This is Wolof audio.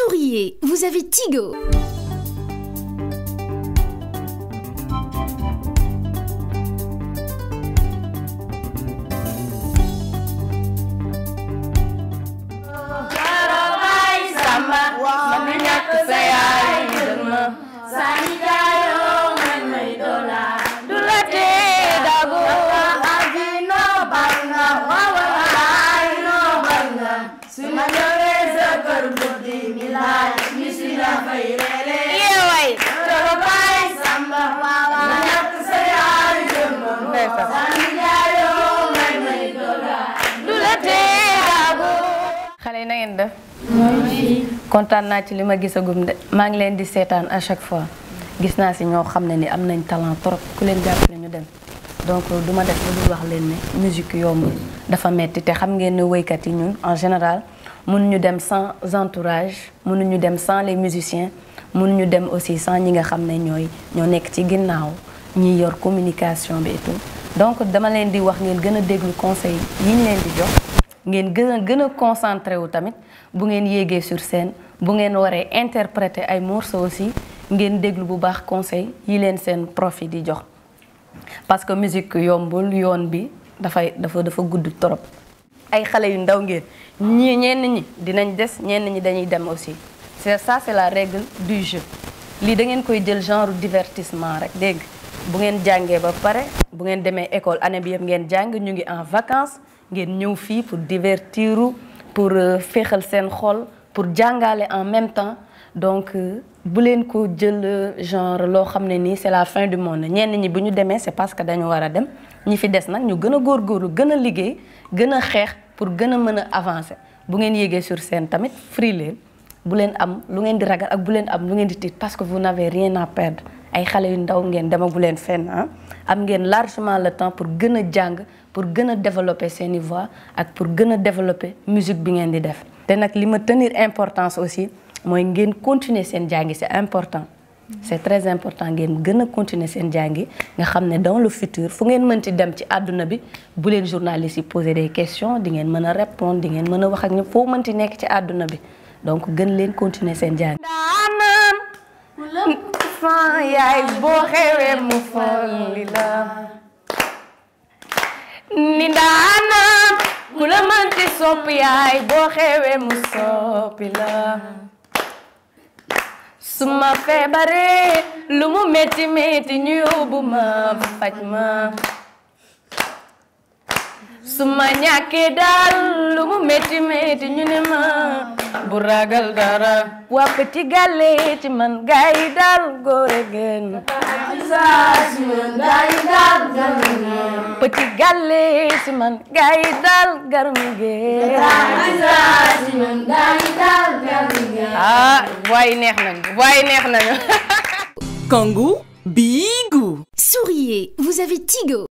Souriez, vous avez Tigo. xale yi na ngeen def kontaan naa ci li ma gisagum de maa ngi leen di seetaan à chaque fois gis naa si ñoo xam ne ni am nañ talent trop ku leen jàppale ñu dem donc du ma def lu dul wax leen ne musique yombul dafa metti te xam ngeen ne woykat yi ñun en général mënuñu dem sans entourage mënuñu dem sans les musiciens mënuñu dem aussi sans ñi nga xam ne ñooy ñoo nekk ci ginnaaw ñiy yor communication bi et tout donc dama leen di wax ngeen gën a déglu conseil yi ñu leen di jox ngeen gën a gën a concentré wu tamit bu ngeen yéegee sur scène bu ngeen waree interpréter ay morceaux aussi ngeen déglu bu baax conseil yi leen seen prof yi di jox parce que musique yombul yoon bi dafay dafa dafa gudd trop ay xale yu ndaw ngeen ñii ñenn ñi dinañ des ñenn ñi dañuy dem aussi c'est ça c'est la règle du jeu lii da ngeen koy jël genre divertissement rek dégg bu ngeen jàngee ba pare bu ngeen demee école année bi yëpp ngeen jàng ñu ngi en vacances ngeen ñëw fii pour divertiru pour féexal seen xol pour jàngale en même temps donc bu leen ko jël genre loo xam ne nii c'est la fin du monde ñenn ñi bu ñu demee c'est parce que dañu war a dem ñi fi des nag ñu gën a góorgóorlu gën a liggéey gën a xeex pour gën a mën a avancer bu ngeen yéegee sur scène tamit free leen bu leen am lu ngeen di ragal ak bu leen am lu ngeen di tiit parce que vous n'avez rien à perdre ay xale yu ndaw ngeen demagu leen fenn ah am ngeen largement le temps pour gën a jàng pour gën a développer seeni voix ak pour gën a développer musique bi ngeen di def te nag li ma tenir importance aussi mooy ngeen continuer seen jàngi c'est important c'est très important ngeen gën a continuer seen jàngi nga xam ne dans le futur fu ngeen mënti dem ci àdduna bi bu leen journalistes yi poser des questions di ngeen mën a répondre di ngeen mën a wax ak ñëpp foo mënti nekk ci àdduna bi donc gën leen continuer seen jàngi daanaan fan yaay boo xewee mu folli la ni daanaan ku la mënti soppi yaay boo xewee mu soppi la su ma feebaree lu mu métti métti ñu yóbbu ma faj ma su ma ñàkkee daal lu mu métti métti ñu ne ma bu ragal dara waa petit gàlle ci man gaa yi daal góore gën petit gàlle ci man gaa yi daal garum gën ah waaye neex nañu waaye neex nañu Kangoo Bigu Souriez, vous avez Tigo.